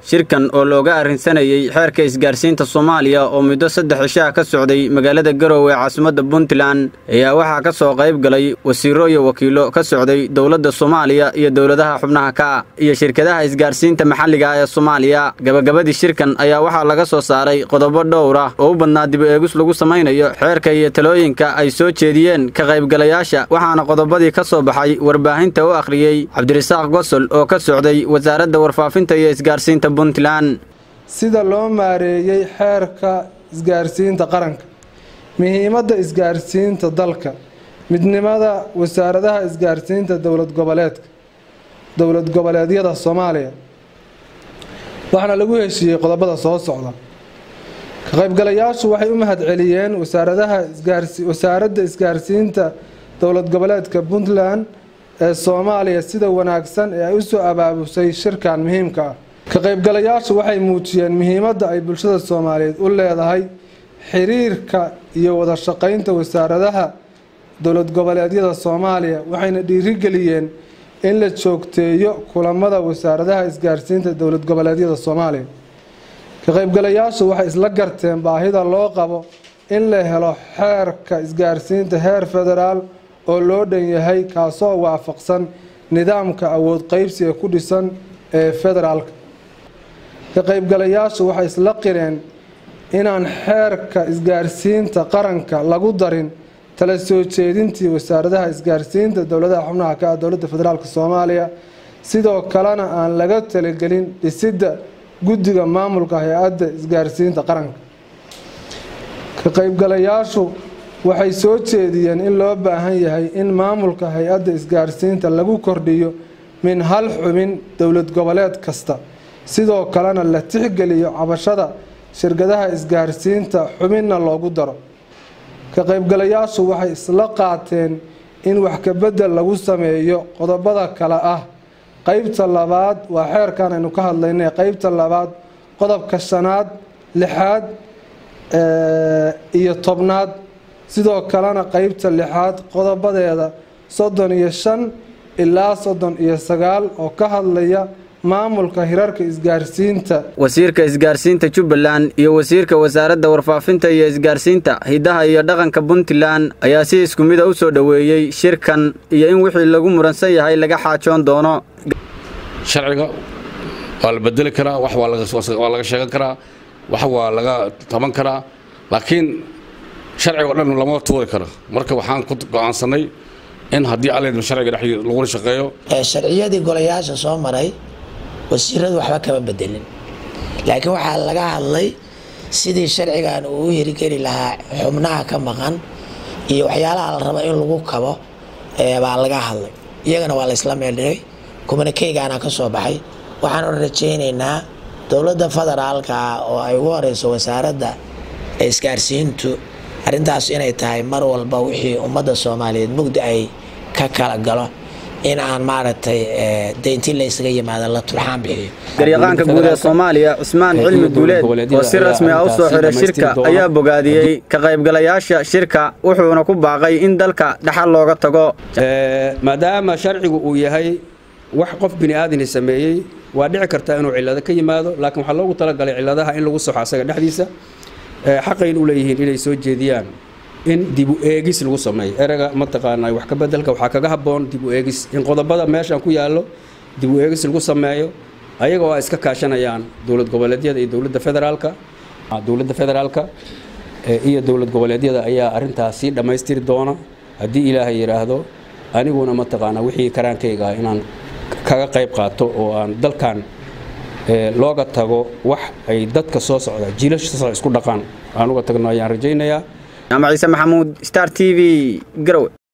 shirkan oo looga arrinsanayey xeerka isgaarsiinta soomaaliya oo muddo saddex cishaha ka socday magaalada garowe ee caasimadda puntland ayaa waxaa ka soo qayb galay wasiiro iyo wakiilo ka socday dowladda soomaaliya iyo dowladaha xubnaha ka iyo shirkadaha isgaarsiinta maxalliga ee soomaaliya gabagabadii shirkan ayaa waxaa laga soo saaray qodobo dhowr ah oo u badnaa dib eegis lagu samaynayo xeerka iyo talooyinka ay soo jeediyeen ka qaybgalayaasha waxaana qodobadii ka soo baxay warbaahinta u akhriyey cabdirasaaq gosol oo ka socday wasaaradda warfaafinta iyo isgaarsiinta puntland sida loo maareeyey xeerka isgaarsiinta qaranka muhiimadda isgaarsiinta dalka midnimada wasaaradaha isgaarsiinta dowlad goboleedka dowlad goboleedyada soomaaliya waxaana lagu heshiiyey qodobada soo socda ka qaybgalayaashu waxay u mahadceliyeen wasaaradaha wasaaradda isgaarsiinta dowlad goboleedka puntland ee soomaaliya sida wanaagsan ee ay usoo abaabusay shirkan muhiimka ah ka qaybgalayaashu waxay muujiyeen muhiimadda ay bulshada soomaaliyeed u leedahay xiriirka iyo wada shaqaynta wasaaradaha dowlad goboleedyada soomaaliya waxayna dhiirigeliyeen in la joogteeyo kulamada wasaaradaha isgaarsiinta dowlad goboleedyada soomaaliya ka qaybgalayaashu waxay isla garteen baahida loo qabo in la helo xeerka isgaarsiinta heer federaal oo loo dhan yahay kaasoo waafaqsan nidaamka awood qeybsiga ku dhisan ee federaalka ka qaybgalayaashu waxay isla qireen inaan xeerka isgaarsiinta qaranka lagu darin tala soo jeedintii wasaaradaha isgaarsiinta dowladaha xubnaha ka ah dowladda federaalk soomaaliya sidoo kalena aan laga talagelin dhisidda guddiga maamulka hay-adda isgaarsiinta qaranka ka qaybgalayaashu waxay soo jeediyeen in loo baahan yahay in maamulka hay-adda isgaarsiinta lagu kordhiyo min hal xubin dowlad goboleed kasta sidoo kalena la tixgeliyo cabashada shirkadaha isgaarsiinta xubinna loogu daro ka qaybgalayaashu waxay isla qaateen in wax kabedel lagu sameeyo qodobada kale ah qeybta labaad waa xeerkan aynu ka hadlaynay qeybta labaad qodobka shanaad lixaad iyo tobnaad sidoo kalena qeybta lixaad qodobadeeda soddon iyo shan ilaa soddon iyo sagaal oo ka hadlaya maamulka hirarka isgaarsiinta wasiirka isgaarsiinta jubbaland iyo wasiirka wasaaradda warfaafinta iyo isgaarsiinta hiddaha iyo dhaqanka puntland ayaa si isku mida u soo dhoweeyey shirkan iyo in wixii lagu muransan yahay laga xaajoon doono sharciga waa la bedeli karaa wax waa laga sheegan karaa wax waa laga taban karaa laakiin sharciga o dhan lama tuuri karo marka waxaan ku go-aansanay in haddii alledma sharciga dhex lagula shaqeeyo sharciyadii golayaasha soo maray wasiiradu waxba kama bedelin laakiin waxaa laga hadlay sidii sharcigan uu u hirgeli lahaa xubnaha ka maqan iyo waxyaalaha la rabo in lagu kabo baa laga hadlay iyagana waa laysla meeldhigay kumanakeygaana ka soo baxay waxaanu rajaynaynaa dowladda federaalka oo ay ugu horeyso wasaaradda isgaarsiintu arrintaas inay tahay mar walba wixii ummadda soomaaliyeed mugdi ay ka kala galo in aan maaragtay daynti laysaga yimaado la turxaan bixiyo garyaqaanka guud ee soomaaliya cusmaan cilmi guuleed oo si rasmi ah u soo xiray shirka ayaa bogaadiyey ka qaybgalayaasha shirka wuxuuna ku baaqay in dalka dhaxal looga tago maadaama sharcigu uu yahay wax qof bini aadani sameeyey waa dhici kartaa inuu cillado ka yimaado laakiin waxaa loogu talagalay cilladaha in lagu soxo asaga dhexdiisa xaqayn u leeyihiin inay soo jeediyaan in dibu eegis lagu sameeyo erega mataqaanaa wax ka bedelka waxaa kaga habboon dibu eegis in qodobada meeshan ku yaallo dibu eegis lagu sameeyo ayaga oo ay iska kaashanayaan dowlad goboleedyada iyo dowladda federaalka dowladda federaalka iyo dowlad goboleedyada ayaa arrintaas sii dhammaystiri doona haddii ilaahay yidhaahdo aniguna mataqaanaa wixii karaankayga inaan kaga qayb qaato oo aan dalkan looga tago wax ay dadka soo socda jiilasha soo socda isku dhaqaan aan uga tagno ayaan rajaynayaa ama ciise maxamuud star t v garowe